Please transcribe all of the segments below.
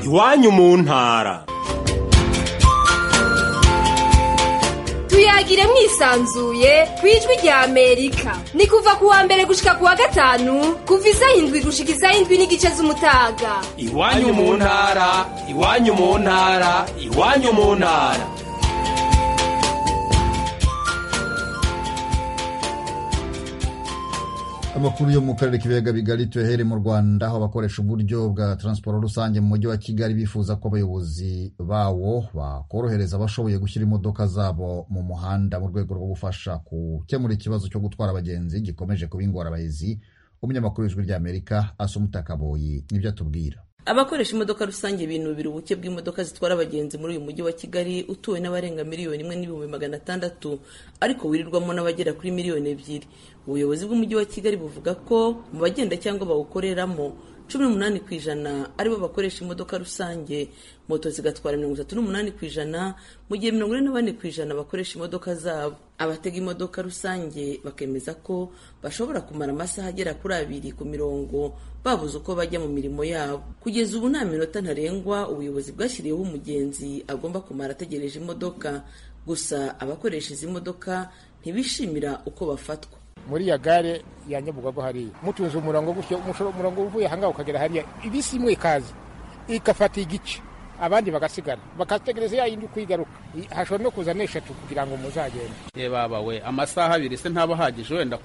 iwanyu mu ntara tuyagire mwisanzuye ku ijwi rya amerika ni kuva ku wa mbere gushika ku wa gatanu kuva isaha indwi gushika isaha indwi n'igice z'umutaga iwanyu mu ntara iwanyu mu ntara iwanyu mu ntara amakuru yo mu karere k'ibiyaga bigari tuyahere mu rwanda aho abakoresha uburyo bwa taransiporo rusange mu mujyi wa kigali bifuza ko abayobozi bawo bakorohereza abashoboye gushyira imodoka zabo mu muhanda mu rwego rwo gufasha gukemura ikibazo cyo gutwara abagenzi gikomeje kuba ingorabahizi umunyamakuru w'ijwi ry'amerika asumuta akaboyi nibyo atubwira abakoresha imodoka rusange binubira ubuke bw'imodoka zitwara abagenzi muri uyu mujyi wa kigali utuwe n'abarenga miliyoni imwe n'ibihumbi magana atandatu ariko wirirwamo n'abagera kuri miliyoni ebyiri ubuyobozi bw'umujyi wa kigali buvuga ko mu bagenda cyangwa bawukoreramo cumi n'umunani ku ijana aribo bakoresha imodoka rusange moto zigatwara mirongo itatu n'umunani ku ijana mu gihe mirongo ine na bane ku ijana bakoresha imodoka zabo abatega imodoka rusange bakemeza ko bashobora kumara amasaha agera kuri abiri ku mirongo babuze uko bajya mu mirimo yabo kugeza ubu nta minota ntarengwa ubuyobozi bwashyiriyeho umugenzi agomba kumara ategereje imodoka gusa abakoresha izi modoka ntibishimira uko bafatwa muri ya gare ya nyabugogo hariya mutunze umurongo gutyo umurongo uvuye ahangaha ukagera hariya ibisi imwe ikaza igafata igice abandi bagasigara bakategereza ya yindi uko igaruka hashobora no kuza n'eshatu kugira ngo muzagende ye baba we amasaha abiri se ntaba ahagije wenda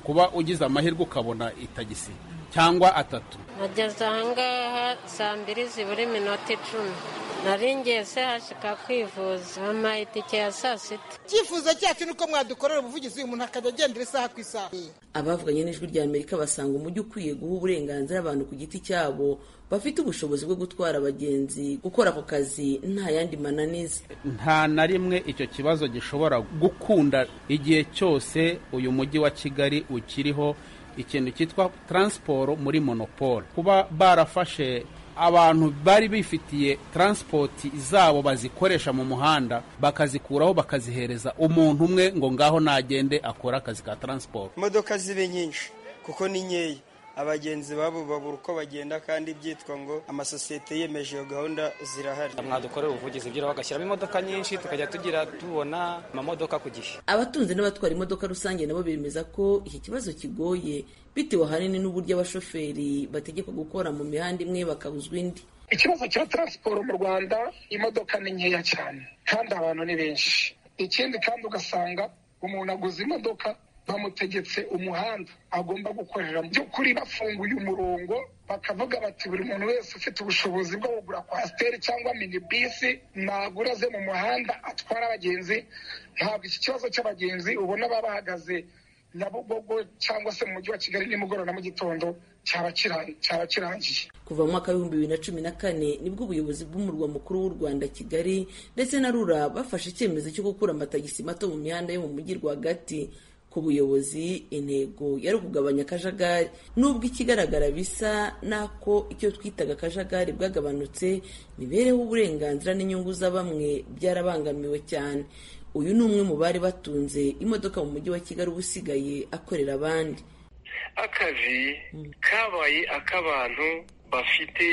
kuba ugize amahirwe ukabona itagisi cyangwa atatu nageze ahangaha saa mbiri zibura iminota icumi nari ngeze hashika kwivuza bampaye itike ya saa sita icyifuzo cyacu ni uko mwadukorera ubuvugizi uyu muntu akajya agendera isaha ku isaha abavuganye n'ijwi rya amerika basanga umujyi ukwiye guha uburenganzira abantu ku giti cyabo bafite ubushobozi bwo gutwara abagenzi gukora ako kazi nta yandi mananiza nta na rimwe icyo kibazo gishobora gukunda igihe cyose uyu mujyi wa kigali ukiriho ikintu cyitwa taransiporo muri monopole kuba barafashe abantu bari bifitiye taransipoti zabo bazikoresha mu muhanda bakazikuraho bakazihereza umuntu umwe ngo ngaho nagende akore akazi ka taransiporo imodoka zibe nyinshi kuko ni nkeya abagenzi babo babura uko bagenda kandi byitwa ngo amasosiyete yemeje iyo gahunda zirahari mwadukorera ubuvugizi bwira bagashyiramo imodoka nyinshi tukajya tugira tubona amamodoka ku gihe abatunze n'abatwara imodoka rusange nabo bemeza ko iki kibazo kigoye bitewe ahanini n'uburyo abashoferi bategekwa gukora mu mihanda imwe bakabuzwa indi ikibazo cya taransiporo mu rwanda imodoka ni nkeya cyane kandi abantu ni benshi ikindi kandi ugasanga umuntu aguze imodoka bamutegetse umuhanda agomba gukoreramo by'ukuri bafunguye umurongo bakavuga bati buri muntu wese ufite ubushobozi bwo kugura kwasiteri cyangwa minibisi nagura ze mu muhanda atwara abagenzi ntabwo iki kibazo cy'abagenzi ubona baba bahagaze nyabugogo cyangwa se mu mujyi wa kigali nimugoroba na mu gitondo cyaba kirangiye kuva mu mwaka w'ibihumbi bibiri na cumi na kane nibwo ubuyobozi bw'umurwa mukuru w'u rwanda kigali ndetse na rura bafashe icyemezo cyo gukura amatagisi mato mu mihanda yo mu mujyi rwagati ku buyobozi intego yari ukugabanya akajagari nubwo ikigaragara bisa n'ako icyo twitaga akajagari bwagabanutse mibereho uburenganzira n'inyungu za bamwe byarabangamiwe cyane uyu ni umwe mu bari batunze imodoka mu mujyi wa kigali uba usigaye akorera abandi akazi kabaye ak'abantu bafite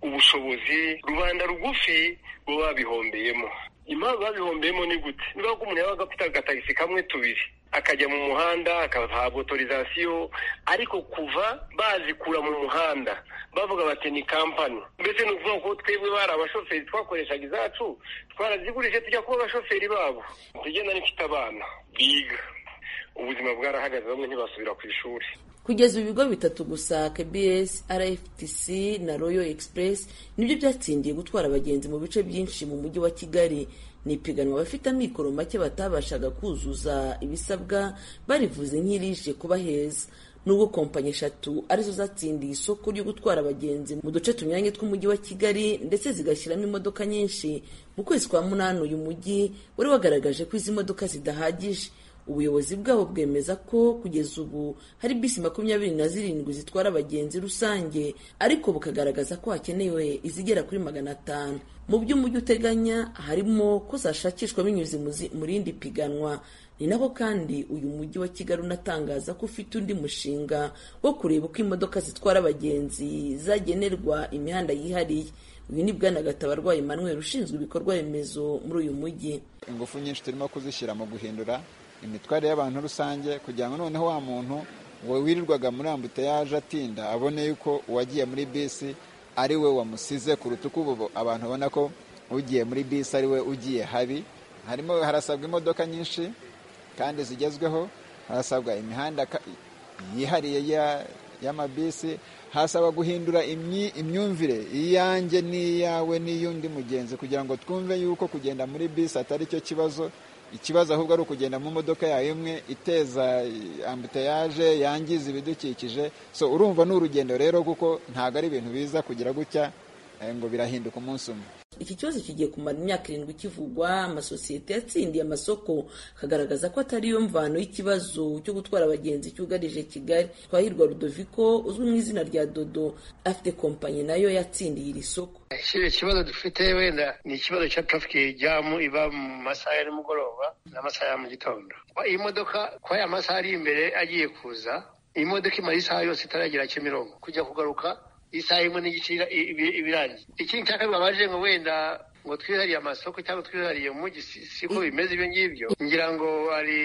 ubushobozi rubanda rugufi bo babihombeyemo impamvu babihombeyemo ni gute niba ko umuntu yabaga afite agatagisi kamwe tubiri akajya mu muhanda akahabwa otorizasiyo ariko kuva bazikura mu muhanda bavuga bati ni kampani mbese ni ukuvuga ko twebwe bari abashoferi twakoreshaga izacu twarazigurije tujya kuba abashoferi babo tugenda n'ifite abana biga ubuzima bwarahagaze bamwe ntibasubira ku ishuri kugeza ibigo bitatu gusa kbs rftc na royal express nibyo byatsindiye gutwara abagenzi mu bice byinshi mu mujyi wa kigali ni ipiganwa abafite amikoro make batabashaga kuzuza ibisabwa barivuze nk'irije kuba heza nubwo kompanyi eshatu arizo zatsindiye isoko ryo gutwara abagenzi mu duce tunyuranye tw'umujyi wa kigali ndetse zigashyiramo imodoka nyinshi mu kwezi kwa munani uyu mujyi wari wagaragaje ko izi modoka zidahagije ubuyobozi bwabo bwemeza ko kugeza ubu hari bisi makumyabiri na zirindwi zitwara abagenzi rusange ariko bukagaragaza ko hakenewe izigera kuri magana atanu mu byo umujyi uteganya harimo ko zashakishwa binyuze mu rindi piganwa ni nako kandi uyu mujyi wa kigali unatangaza ko ufite undi mushinga wo kureba uko imodoka zitwara abagenzi zagenerwa imihanda yihariye uyu ni bwana gatabarwa emmanuel ushinzwe ibikorwa remezo muri uyu mujyi ingufu nyinshi turimo kuzishyira mu guhindura imitware y'abantu rusange kugira ngo noneho wa muntu wirirwaga muri ambutiyaje atinda abone yuko uwagiye muri bisi ari we wamusize kuruta uko ubu abantu babona ko ugiye muri bisi ari we ugiye habi harimo harasabwa imodoka nyinshi kandi zigezweho harasabwa imihanda ka- yihariye ya- y'amabisi hasaba guhindura imyi- imyumvire iyanjye n'iyawe n'iy'undi mugenzi kugira ngo twumve yuko kugenda muri bisi atari cyo kibazo ikibazo ahubwo ari ukugenda mu modoka yawe imwe iteza ambutayaje yangiza ibidukikije so urumva ni urugendo rero kuko ntabwo ari ibintu biza kugira gutya eh, ngo birahinduka umunsi umwe iki kibazo kigiye kumara imyaka irindwi kivugwa amasosiyete yatsindiye amasoko akagaragaza ko atari yo mvano y'ikibazo cyo gutwara abagenzi cyugarije kigali twahirwa rudoviko uzwi mu izina rya dodo afite kompanyi nayo yatsindiye iri soko kiriya kibazo dufite wenda ni ikibazo cya traffic jamu iba mu masaha ya nimugoroba n'amasaha ya mu gitondo Kuba iyi modoka kuba aya masaha ari imbere agiye kuza iyi modoka imara isaha yose itaragera kimironko kujya kugaruka isaha imwe n'igice ira- i- ibi- iba irangiye ikindi cya kabiri babaje ngo wenda ngo twihariye amasoko cyangwa twihariye umujyi si- siko bimeze ibyo ngibyo ngira ngo hari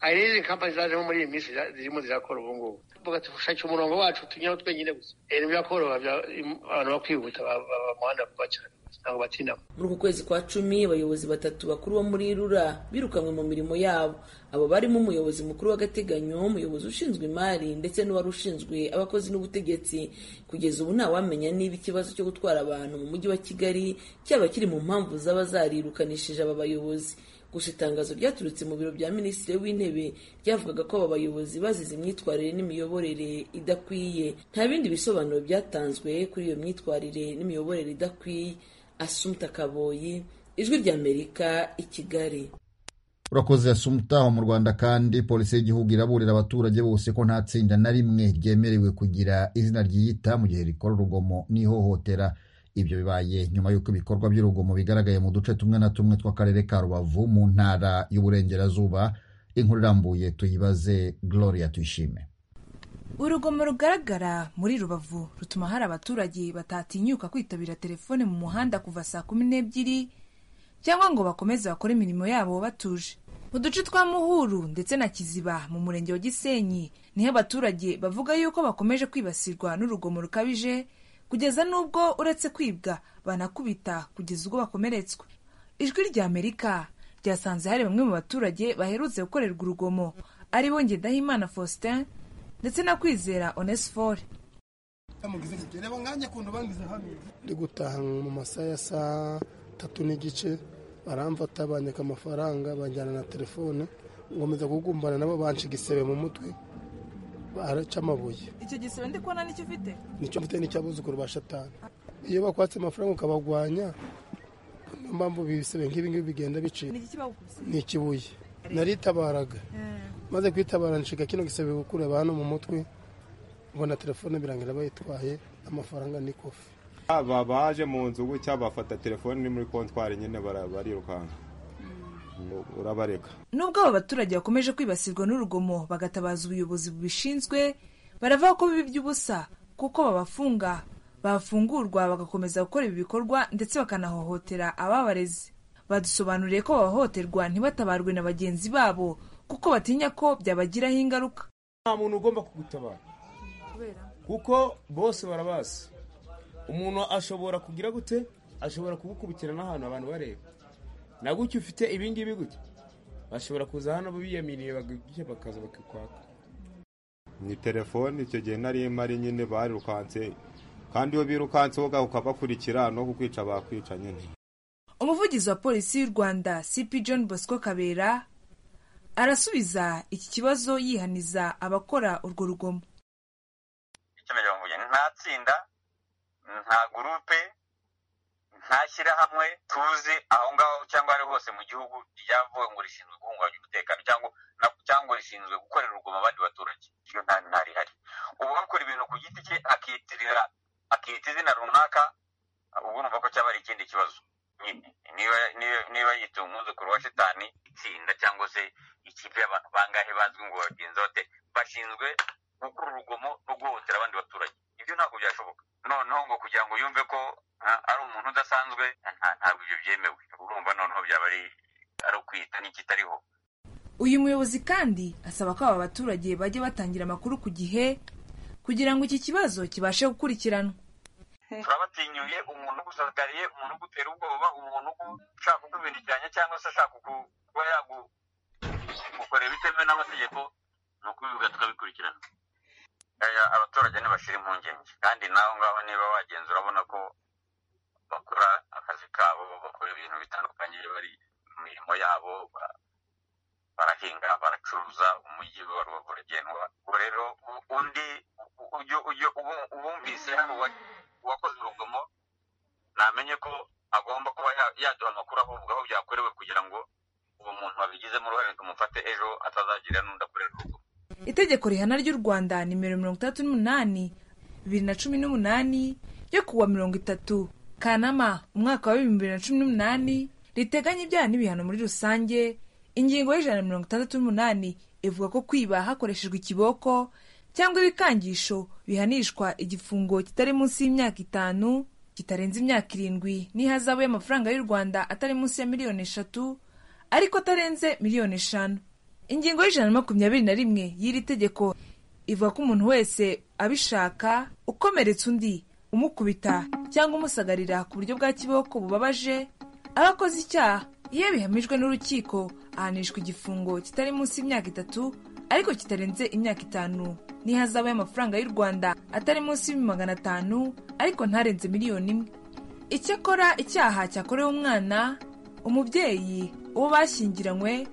hari n'izindi kampani zajemo muri iyi minsi za- zirimo zirakora ubu ngubu tuvuga dushakira umurongo wacu tunyuraho twenyine gusa Eh, ntibyakoroha bya- im- abantu bakwihuta ba- ba- ba- umuhanda vuba cyane ntabwo batindamo muri uku kwezi kwa cumi abayobozi batatu bakuru bo muri rura birukanywe mu mirimo yabo abo barimo umuyobozi mukuru w'agateganyo umuyobozi ushinzwe imari ndetse n'uwari ushinzwe abakozi n'ubutegetsi kugeza ubu ntawamenya niba ikibazo cyo gutwara abantu mu mujyi wa kigali cyaba kiri mu mpamvu zaba zarirukanishije aba bayobozi gusa itangazo ryaturutse mu biro bya minisitiri w'intebe ryavugaga ko aba bayobozi bazize imyitwarire n'imiyoborere idakwiye nta bindi bisobanuro byatanzwe kuri iyo myitwarire n'imiyoborere idakwiye asumta kaboyi ijwi ry'amerika i kigali urakoze asumutaho mu rwanda kandi polisi y'igihugu iraburira abaturage bose ko nta tsinda na rimwe ryemerewe kugira izina ryiyita mu gihe rikora urugomo n'ihohotera ibyo bibaye nyuma y'uko ibikorwa by'urugomo bigaragaye mu duce tumwe na tumwe tw'akarere ka rubavu mu ntara y'uburengerazuba inkuru irambuye tuyibaze gloria tuyishime urugomo rugaragara muri rubavu rutuma hari abaturage batatinyuka kwitabira telefone mu muhanda kuva saa kumi n'ebyiri cyangwa ngo bakomeze bakore imirimo yabo batuje mu duce twa muhuru ndetse na kiziba mu murenge wa gisenyi niho abaturage bavuga yuko bakomeje kwibasirwa n'urugomo rukabije kugeza n'ubwo uretse kwibwa banakubita kugeza ubwo bakomeretswa ijwi ry'amerika ryasanze hari bamwe mu baturage baherutse gukorerwa urugomo aribo ngendahimana faustin ndetse na kwizera onesifore ndi gutaha mu masaha ya saa tatu n'igice baramfata banyaka amafaranga banjyana na telefone nkomeza kugumbana nabo banca igisebe mu mutwe baraca amabuye icyo gisebe ndi kubona nicyo ufite nicyo mfite n'icyabuzukuru ba shatani iyo bakwatse amafaranga ukabagwanya niyo mpamvu ibisebe nk'ibi ngibi bigenda bicira ni ikibuye naritabaraga maze kwitabara nshiga kino gisebe gukure hano mu mutwe mbona telefone birangira bayitwaye amafaranga ni kofi aba baje mu nzu gutya bafata telefoni ni muri kontwari nyine bara- barirukanka urabareka nubwo aba baturage bakomeje kwibasirwa n'urugomo bagatabaza ubuyobozi bubishinzwe baravuga ko bibi by'ubusa kuko babafunga bafungurwa bagakomeza gukora ibi bikorwa ndetse bakanahohotera ababarezi badusobanuriye ko bahohoterwa ntibatabarwe na bagenzi babo kuko batinya ko byabagiraho ingaruka nta muntu ugomba kugutabara kuko bose barabazi umuntu ashobora kugira gute ashobora kugukubikira n'ahantu abantu bareba na gutya ufite ibingibi gutya bashobora kuza hano biyaminiye bagutya bakaza bakakwaka ni telefoni icyo gihe nari mari nyine barirukanse kandi iyo birukanse woga ukabakurikira no kukwica bakwica nyine umuvugizi wa polisi y'u rwanda cp john bosco kabera arasubiza iki kibazo yihaniza abakora urwo rugomo icyemezo mvuye nta tsinda nta gurupe nta shyirahamwe tuzi aho ngaho cyangwa ari hose mu gihugu ryavuwe ngo rishinzwe guhungabanya umutekano cyangwa na- cyangwa rishinzwe gukorera urugomo abandi baturage iyo nta nta rihari ubu bakora ibintu ku giti cye akiyitirira akiyita izina runaka ubwo urumva ko cyaba ari ikindi kibazo nyine niba niba- niba yita umwuzukuru wa shitani itsinda cyangwa se ikipe y'abantu bangahe bazwi ngo bagenzi bate bashinzwe gukora urugomo no guhohotera abandi baturage ibyo ntabwo byashoboka noneho ngo kugira ngo yumve ko ah, ari umuntu udasanzwe nta- ntabwo ibyo byemewe urumva noneho byaba ari ari ukwita n'ikitariho uyu muyobozi kandi asaba ko aba baturage bajya batangira amakuru ku gihe kugira ngo iki kibazo kibashe gukurikiranwa turabatinyuye umuntu ugusagariye umuntu ugutera ubwoba umuntu ushaka kukubinikiranya cyangwa se ashaka kuku- kuba yagukorera ibitemewe n'amategeko ni ukubivuga tukabikurikirana Eh, abaturage ntibashira impungenge kandi nawe ngaho niba wagenza urabona ko bakora akazi kabo bakora ibintu bitandukanye bari mu mirimo yabo ba- barahinga baracuruza umujyi wa rubavu uragendwa ubwo rero u- undi u- ujye- ujye- ubu- ubumvise hano uwa- uwakoze urugomo namenye ko agomba kuba ya- yaduha amakuru ahubwo aho byakorewe kugira ngo uwo muntu wabigizemo uruhare tumufate ejo atazagira n'undi akorera urugomo itegeko rihana ry'u rwanda nimero mirongo itandatu n'umunani bibiri na cumi n'umunani ryo kuwa mirongo itatu kanama umwaka wa bibiri na cumi n'umunani riteganya ibyaha n'ibihano muri rusange ingingo y'ijana na mirongo itandatu n'umunani ivuga ko kwiba hakoreshejwe ikiboko cyangwa ibikangisho bihanishwa igifungo kitari munsi y'imyaka itanu kitarenze imyaka irindwi n'ihazabu y'amafaranga y'u rwanda atari munsi ya miliyoni eshatu ariko atarenze miliyoni eshanu ingingo y'ijana na makumyabiri na rimwe y'iri tegeko ivuga ko umuntu wese abishaka ukomeretsa undi umukubita cyangwa umusagarira ku buryo bwa kiboko bubabaje aba akoze icyaha iyo bihamijwe n'urukiko ahanishwa igifungo kitari munsi y'imyaka itatu ariko kitarenze imyaka itanu n'ihazabu y'amafaranga y'u rwanda atari munsi y'ibihumbi magana atanu ariko ntarenze miliyoni imwe icyakora icyaha cyakorewe umwana umubyeyi uwo bashyingiranywe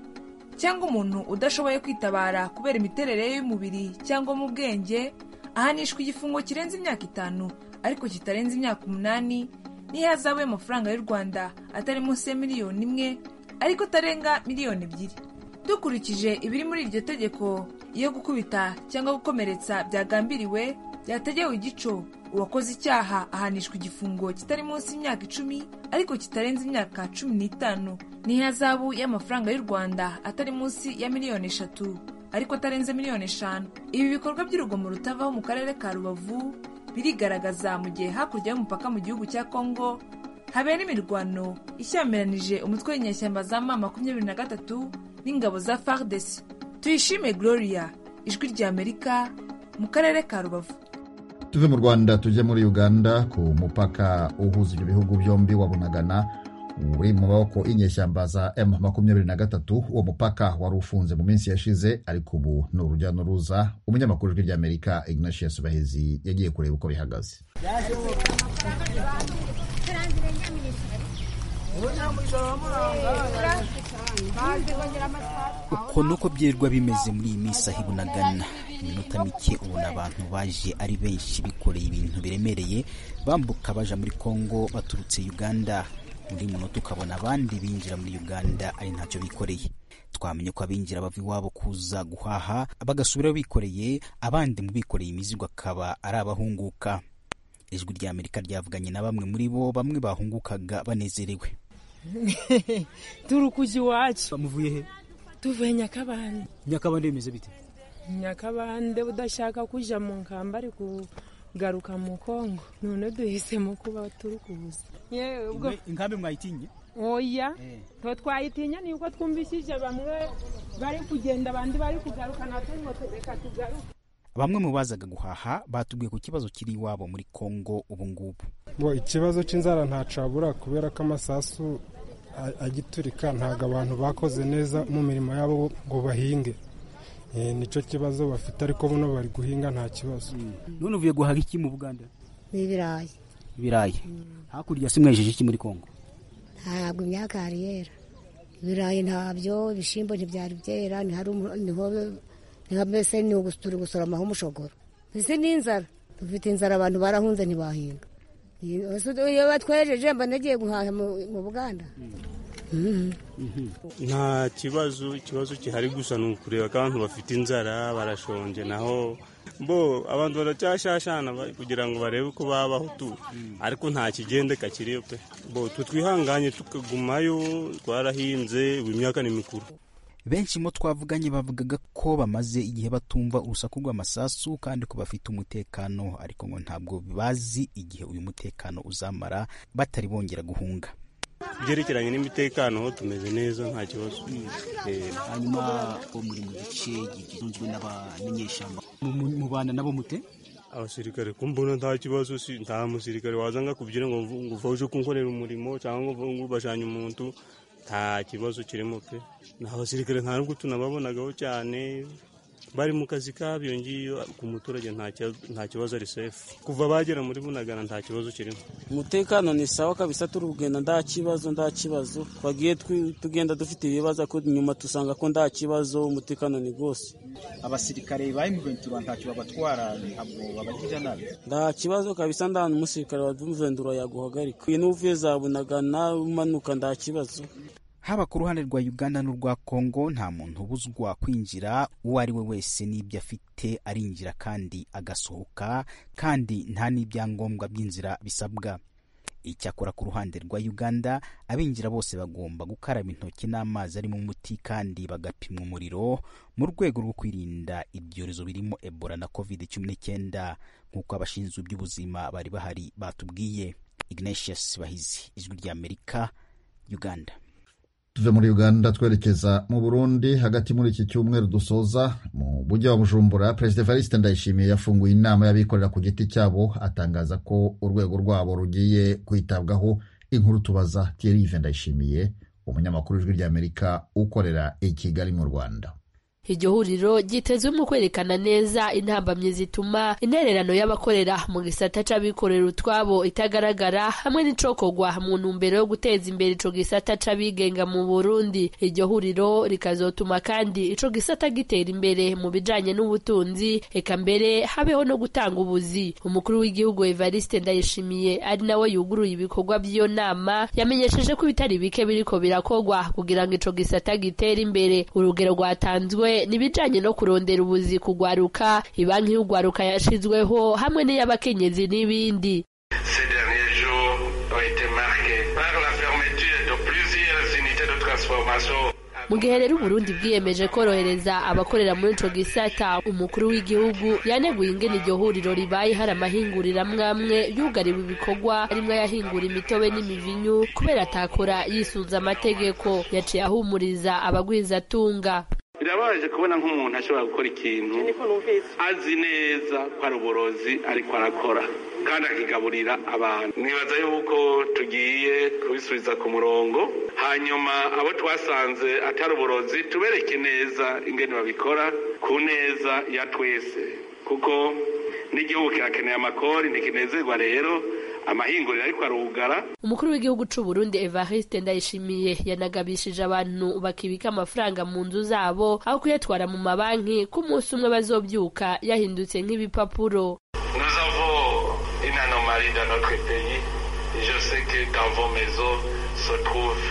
cyangwa umuntu udashoboye kwitabara kubera imiterere ye y'umubiri cyangwa mu bwenge ahanishwa igifungo kirenze imyaka itanu ariko kitarenze imyaka umunani n'ihazabu y'amafaranga y'u rwanda atari munsi ya miliyoni imwe ariko atarenga miliyoni ebyiri dukurikije ibiri muri iryo tegeko iyo gukubita cyangwa gukomeretsa byagambiriwe byategewe igico uwakoze icyaha ahanishwa igifungo kitari munsi y'imyaka icumi ariko kitarenze imyaka cumi n'itanu n'ihazabu y'amafaranga y'u rwanda atari munsi ya miliyoni eshatu ariko atarenze miliyoni eshanu ibi bikorwa by'urugomo rutavaho mu karere ka rubavu birigaragaza mu gihe hakurya y'umupaka mu gihugu cya kongo habera imirwano ishyamiranyije umutwe w'inyeshyamba za ma makumyabiri na gatatu n'ingabo za fardesi tuyishime gloria ijwi rya amerika mu karere ka rubavu tuve mu rwanda tujye muri uganda ku mupaka uhuza ibyo bihugu byombi wa bunagana uri mu maboko y'inyeshyamba za m makumyabiri na gatatu uwo mupaka wari ufunze mu minsi yashize ariko ubu ni urujya n'uruza umunyamakuru w'ijwi ry'amerika ignatius bahezi yagiye kureba uko bihagaze uko nuko byirirwa bimeze muri iyi minsi aho ibunagana iminota mike ubona abantu baje ari benshi bikoreye ibintu biremereye bambuka baja muri kongo baturutse uganda muri munota ukabona abandi binjira muri uganda ari ntacyo bikoreye twamenye ko abinjira bava iwabo kuza guhaha bagasubirayo bikoreye abandi mu bikoreye imizigo akaba ari abahunguka ijwi rya amerika ryavuganye na bamwe muri bo bamwe bahungukaga banezerewe turi kuja iwacu muvuye he tuvuye nyakabande nyakabande bimeze bite nyakabande udashaka kuja mu nkamba ari kugaruka mu kongo none duhisemo kuba turi kuza yewe ubwo inkambi mwayitinye oya nto twayitinya ni uko twumvishije bamwe bari kugenda abandi bari kugaruka natwe ngo reka tugaruke bamwe mu bazaga guhaha batubwiye ku kibazo kiri iwabo muri kongo ubu ngubu bo ikibazo cy'inzara ntacabura kubera ko amasasu a- agiturika ntabwo abantu bakoze neza mu mirimo yabo ngo bahinge Eh, nicyo kibazo bafite ariko buno bari guhinga nta kibazo none uvuye guhaha iki mu buganda n'ibirayi ibirayi hakurya se mwejeje iki muri kongo ntabwo imyaka yari yera ibirayi ntabyo ibishyimbo ntibyari byera ntihari umu- niho niho mbese ni ugus- turi gusoramaho umushogoro mbese n'inzara dufite inzara abantu barahunze ntibahinga Iyo- iyo batwejeje mba nagiye guhaha mu- mu buganda nta kibazo ikibazo gihari gusa ni ukureba ko abantu bafite inzara barashonje naho bo abantu baracyashashana ba- kugira ngo barebe uko babaho tu ariko nta kigendeka kiriyo pe bo twe twihanganye tukagumayo twarahinze ubu imyaka ni mikuru benshi mu twavuganye bavugaga ko bamaze igihe batumva urusaku rw'amasasu kandi ko bafite umutekano ariko ngo ntabwo bazi igihe uyu mutekano uzamara batari bongera guhunga byerekeranye n'imitekano ho tumeze neza nta kibazo Eh, hanyuma uwo muri mu gice gitunzwe n'abamenyeshyamba mubana nabo mute abasirikare ko mbona nta kibazo si nta musirikare waza akakubyina ngo ngo uva uje kunkorera umurimo cyangwa ngo ngo ubashanye umuntu nta kibazo kirimo pe ni abasirikare nta nubwo tunababonagaho cyane bari mu kazi kabo iyo ngiyo ku muturage nta kibazo- nta kibazo ari sefu kuva bagera muri bunagana nta kibazo kirimo umutekano ni sawa kabisa turi kugenda nta kibazo nta kibazo twagiye twi- tugenda dufite ibibazo ariko nyuma dusanga ko nta kibazo umutekano ni rwose abasirikare ba M23 ntacyo babatwara ntabwo babagirira nabi nta kibazo kabisa nta n'umusirikare wa mvendura yaguhagarika n'uvuye za bunagana umanuka nta kibazo haba ku ruhande rwa uganda n'urwa kongo nta muntu ubuzwa kwinjira uwo ari we wese n'ibyo afite arinjira kandi agasohoka kandi nta n'ibyangombwa by'inzira bisabwa icyakora ku ruhande rwa uganda abinjira bose bagomba gukaraba intoki n'amazi arimo umuti kandi bagapimwa umuriro mu rwego rwo kwirinda ibyorezo birimo ebola na covid cumi n'icyenda nk'uko abashinzwe iby'ubuzima bari bahari batubwiye ignatius bahizi ijwi ry'amerika uganda tuve muri uganda twerekeza mu burundi hagati muri iki cyumweru dusoza mu mujyi wa bujumbura perezida evariste ndayishimiye yafunguye inama y'abikorera ku giti cyabo atangaza ko urwego rwabo rugiye kwitabwaho inkuru tubaza thierry ndayishimiye umunyamakuru w'ijwi ry'amerika ukorera i kigali mu rwanda iryo huriro ryitezwe mu kwerekana neza intambamyi zituma intererano y'abakorera mu gisata c'abikorera utwabo itagaragara hamwe n'icokogwa mu ntumbero yo guteza imbere ico gisata c'abigenga mu burundi iryo huriro rikazotuma kandi ico gisata gitera imbere mu bijanye n'ubutunzi eka mbere habeho no gutanga ubuzi umukuru w'igihugu evariste ndayishimiye ari nawe yuguruye ibikorwa by'iyo nama yamenyesheje ko ibitari bike biriko birakogwa kugira ngo ico gisata gitere imbere urugero rwatanzwe n'ibijanye no kurondera ubuzi kugwaruka ibanki y'ugwaruka yashizweho hamwe n'iy'abakenyezi n'ibindi Ces derniers jours ont été marqués par la fermeture de plusieurs unités de transformation. mu gihe rero uburundi bwiyemeje korohereza abakorera muri ico gisata umukuru w'igihugu yaneguye ingene iryo huriro ribaye hari amahinguriro amwe amwe yugariwe ibikorwa harimwo ayahingura imitobe n'imivinyu kubera atakora yisunze amategeko yaciye ahumuriza abagwizatunga birababaje kubona nk'umuntu ashobora gukora ikintu azi neza ko ari uburozi ariko arakora kandi akigaburira abantu nibaza yuko tugiye kubisubiza ku murongo hanyuma abo twasanze atari uburozi tubereke neza ingene babikora ku neza ya twese kuko n'igihugu kirakeneye amakori ntikinezerwa rero amahinguriro ariko arugara umukuru w'igihugu c'u Burundi Evariste Ndayishimiye yanagabishije abantu bakibika amafaranga mu nzu zabo aho kuyatwara mu mabanki ko umunsi umwe bazobyuka yahindutse nk'ibipapuro Nous avons une anomalie dans notre pays. Je sais que dans vos maisons se trouvent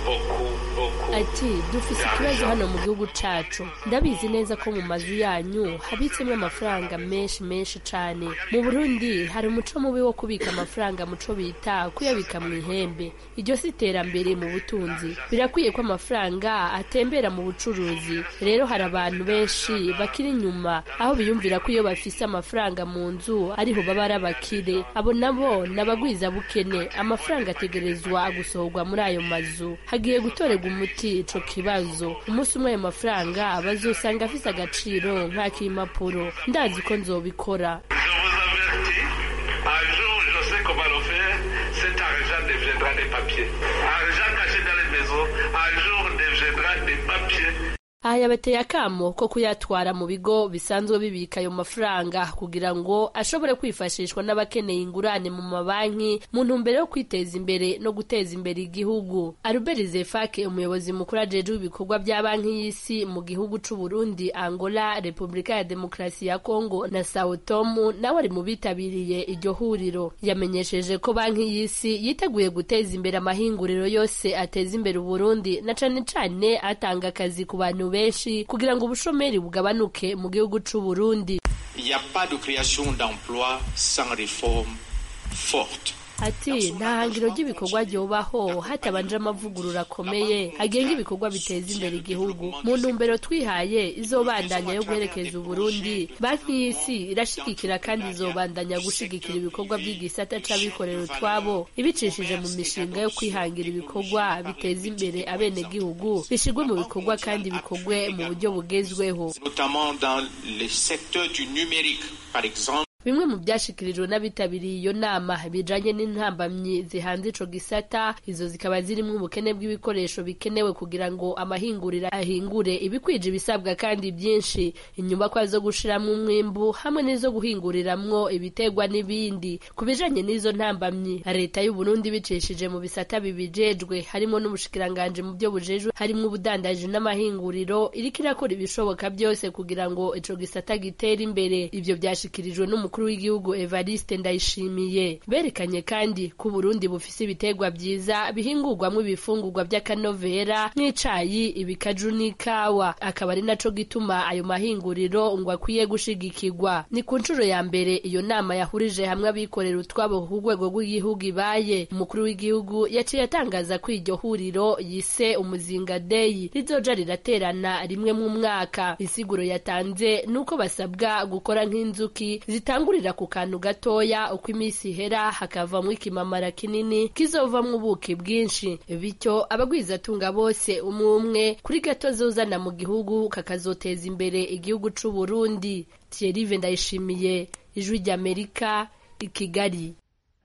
beaucoup, beaucoup. ati dufise ikibazo hano mu gihugu cacu ndabizi neza ko mu mazu yanyu habitsemo amafaranga menshi menshi cane mu burundi hari umuco mubi wo kubika amafaranga muco bita kuyabika mu ihembe iryo si iterambere mu butunzi birakwiye ko amafaranga atembera mu bucuruzi rero hari abantu benshi bakiri inyuma aho biyumvira ko iyo bafise amafaranga mu nzu ariho baba ari abakire abo nabo ni abagwizabukene amafaranga ategerezwa gusohorwa muri ayo mazu hagiye gutorerwa umuti ico kibazo umunsi umwe ayo mafaranga bazosanga afise agaciro nk'ak'impapuro ndazi ko nzobikora Un jour, je sais comment le faire. Cet argent deviendra des papiers. Argent caché dans les maisons, un jour deviendra des papiers. aha yabateye akamo ko kuyatwara mu bigo bisanzwe bibika ayo mafaranga kugira ngo ashobore kwifashishwa n'abakeneye ingurane mu mabanki mu ntumbero yo kwiteza imbere no guteza imbere igihugu albert zefake umuyobozi mukuru ajejwe ibikorwa bya banki y'isi mu gihugu c'u Burundi angola repubulika ya demokarasi ya kongo na sao tomu nawe ari mu bitabiriye iryo huriro yamenyesheje ko banki y'isi yiteguye guteza imbere amahinguriro yose ateza imbere uburundi na cane cane atanga akazi ku bantu benshi kugira ngo ubushomeri bugabanuke mu gihugu c'u Burundi Il n'y a pas de création d'emplois sans réforme forte. ati nta hangiro ry'ibikorwa ryobaho hatabanje amavugurura akomeye agenga ibikorwa biteza imbere igihugu mu ntumbero twihaye izobandanya yo guherekeza uburundi banki y'isi irashigikira kandi izobandanya gushigikira ibikorwa by'igisata c'abikorera utwabo ibicishije mu mishinga yo kwihangira ibikorwa biteza imbere abenegihugu bishirwe mu bikorwa kandi bikorwe mu buryo bugezweho notamment dans le secteur du numérique, par exemple. bimwe mu byashikirijwe n'abitabiriye iyo nama bijanye n'intambamyi zihanze ico gisata izo zikaba zirimwo ubukene bw'ibikoresho bikenewe kugira ngo amahinguriro ahingure ibikwije ibisabwa kandi byinshi inyubakwa zo gushiramwo umwimbu hamwe n'izo guhinguriramwo ibitegwa n'ibindi ku bijanye n'izo ntambamyi leta y'u Burundi bicishije mu bisata bibijejwe harimo n'ubushikiranganje mu byo bujejwe harimwo ubudandaji n'amahinguriro iriko irakora ibishoboka byose kugira ngo ico gisata gitere imbere ivyo byashikirijwe n'umukuru umukuru w'igihugu Evariste Ndayishimiye berekanye kandi ko Burundi bufise ibitegwa vyiza bihingurwamwo ibifungurwa vy'akanovera nk'icayi ibikaju n'ikawa akaba ari naco gituma ayo mahinguriro ngo akwiye gushigikirwa ni ku nshuro ya mbere iyo nama yahurije hamwe abikorera utwabo ku rwego rw'igihugu ibaye umukuru w'igihugu yaciye atangaza ko iryo huriro yise umuzinga deyi rizoja riraterana rimwe mu mwaka insiguro yatanze nuko basabwa gukora nk'inzuki zitanga gutangurira ku kantu gatoya uko iminsi ihera hakavamo ikimamara kinini kizovamwo ubuki bwinshi bityo abagwizatunga bose umwe umwe kuri gato zozana mu gihugu kakazoteza imbere igihugu c'u Burundi Thierry Ndayishimiye ijwi ry'Amerika i Kigali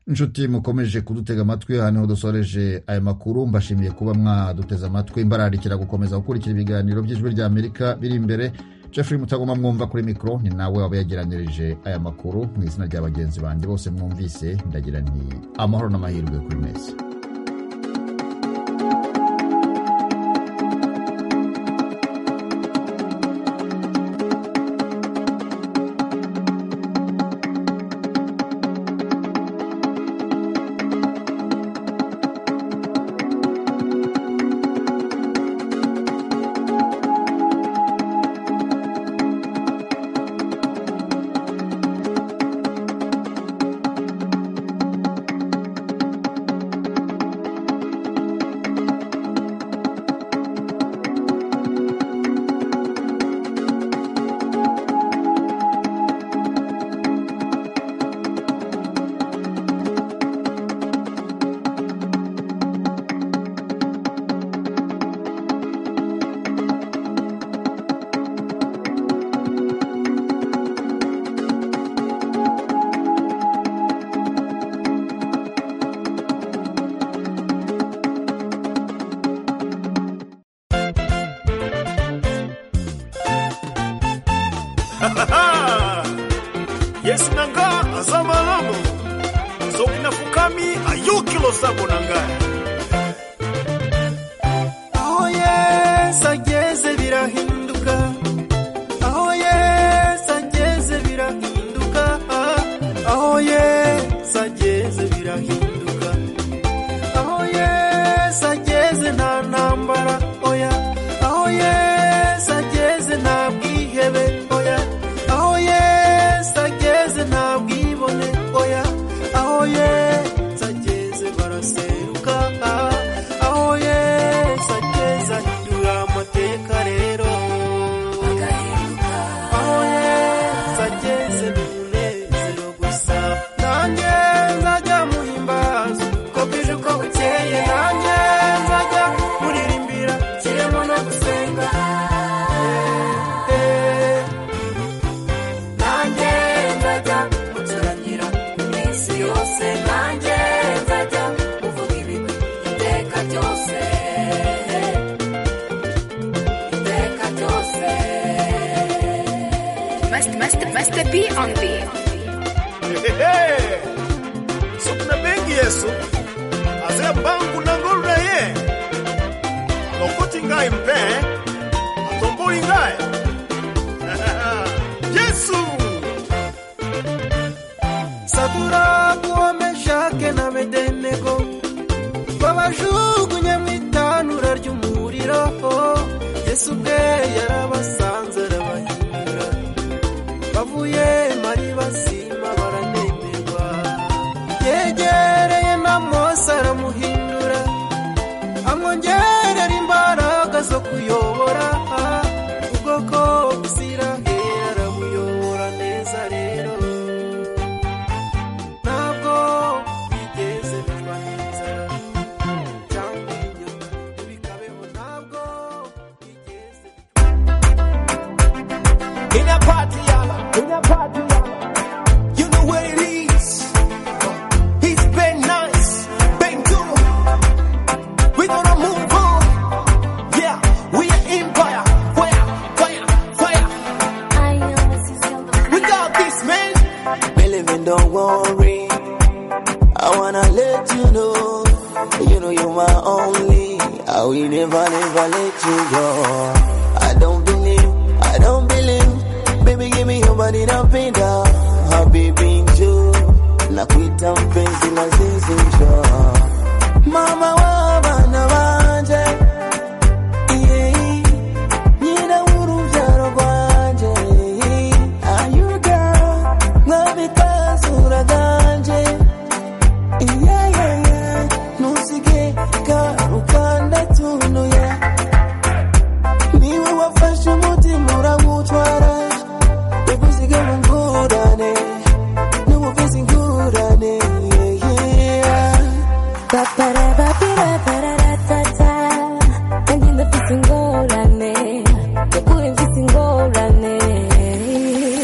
inshuti mukomeje kudutega amatwi aha niho dusoreje aya makuru mbashimiye kuba mwaduteze amatwi imbararikira gukomeza gukurikira ibiganiro by'ijwi ry'Amerika biri imbere Jeffrey Mutagoma mwumva kuri mikoro ni nawe waba yagiranyirije aya makuru mu izina rya bagenzi banjye bose mwumvise ndagira nti amahoro n'amahirwe kuri mwese yesinanga azamalamo zokina fukami ayukilo sabonanga aho yesu ageze birahinduka aho yesu ageze birahinduka aho yesu ageze birahinduka aho yesu ageze nta ntambara oya aho yesu ageze nta bwihebe oya aho yesu ageze nta bwibone oya aho yesu ageze baraseruka aho yesu ageze ahindura amateka rero aho yesu ageze ni umunezero gusa nanjye nzajya muhimbaza uko bwije uko bukeye nanjye nzajya muririmbira kirimo no gusenga Eh, eh. nanjye nzajya mucurangira iminsi yose nanjye nzajya muvuga ibigwi iteka ryose iteka ryose Master B on B. Hehehe. sokina bengi yesu aze mbangu nangolula ye lokoti ngai mpe atomboli ngai yesu sabura kuomeshake na bedenego babajugunye mu itanura ry'umuriro yesu ubwe yarabasanze arabahindura bavuye mari basima baranemerwa yegereye amwongerera imbaraga zo kuyobora ubwoko buzira hera arabuyobora neza rero ntabwo bigeze biba inzara cyangwa inyuma ntibikabeho ntabwo In a party, y'all. In a party, y'all. You know where it is. It's been nice, been good. We gonna move on. Yeah, we are empire. Fire, fire, fire. We got this, man. Believe in, don't worry. I wanna let you know, you know you're my only. I will never, never let you go. I don't believe, I don't believe. Baby, give me your body napenda. Habibi njoo, nakuita mpenzi na zizi njoo. Mama wa bana wanje, yeah, nyina urubyaro rwanje, ayuga nkabikazura ganje. Yeah, yeah, yeah. Ntusige karukanda tunuye niwe wafashe umutima urawutwara Ntukuzige ngo ngurane Ntukuveze ingurane Yeah, yeah. Papara, papira, pararatata. Nagenda mfise ingorane. Yakure mfise ingorane.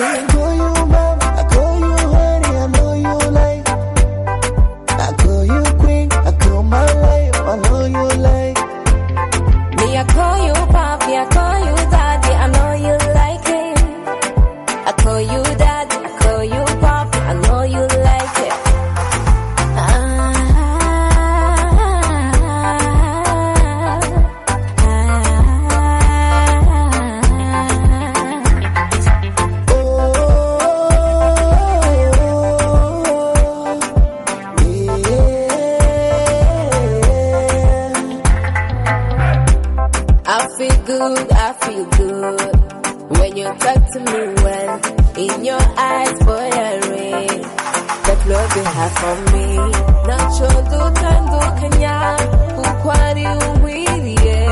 I call you mom, I call you honey, I know you like. I call you queen, I call my life, I know you like. Me, I call you papi, I call you daddy, I know you like it. I call you daddy, I call you papi, I know you like it. I feel good, I feel good when you talk to me well. In your eyes, boy, I read that love you have for me. Nacho dutandukanya kuko ari umbwiriye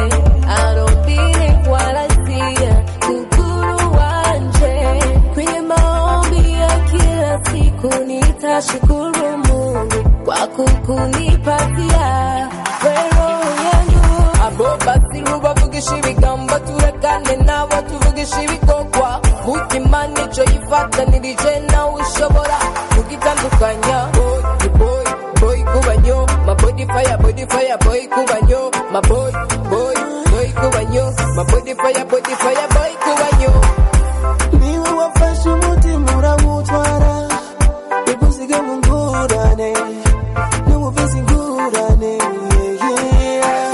I don't believe what I see kukuru wanje kwenye maombi ya kila siku nitashukuru Mungu kwa kukunipatia wero yangu abo basiru bavugisha ibigambo turekane nabo tuvugisha ibikorwa mutima nico yifatanirije nawe ushobora kugitandukanya boy boy boy kubanyo mabodifaya bodifaya boy kubanyo maboy boy boy kubanyo mabodifaya bodifaya boy kubanyo Niwe wafashe umutima urawutwara, ntukuzige ngo ngurane, ntukuveze ingurane, yeah, yeah.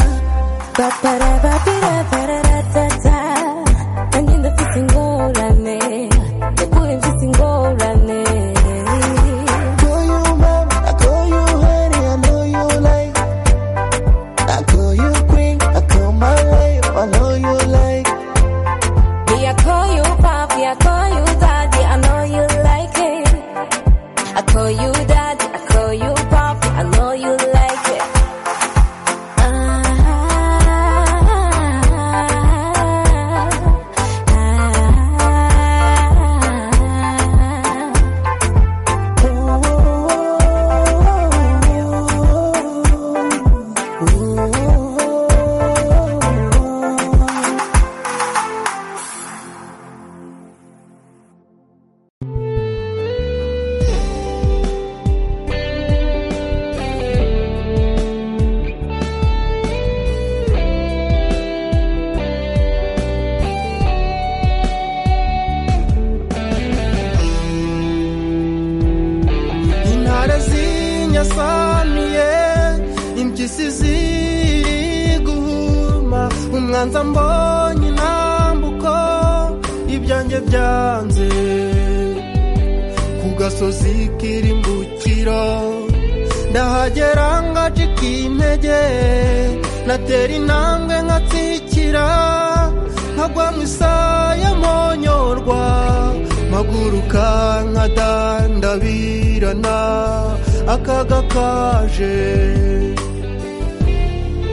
Papara, papira, pararatata. Nagenda mfise ingorane. Yakure mfise ingorane. Call you mom, I call you honey, I know you like. I call you queen, I call my life, I know you like. Me, I call you papi, I call you daddy, I know you like it. I call you daddy, I call you papi, I know you like it. intare zinyasanuye impyisi ziri guhuma umwanza mbonye intambuko ibyanjye byanze ku gasozi k'irimbukiro ndahagera ngacika intege natera intambwe nkatsikira nkagwa mu isaya monyorwa mpaguruka nkadandabirana akaga kaje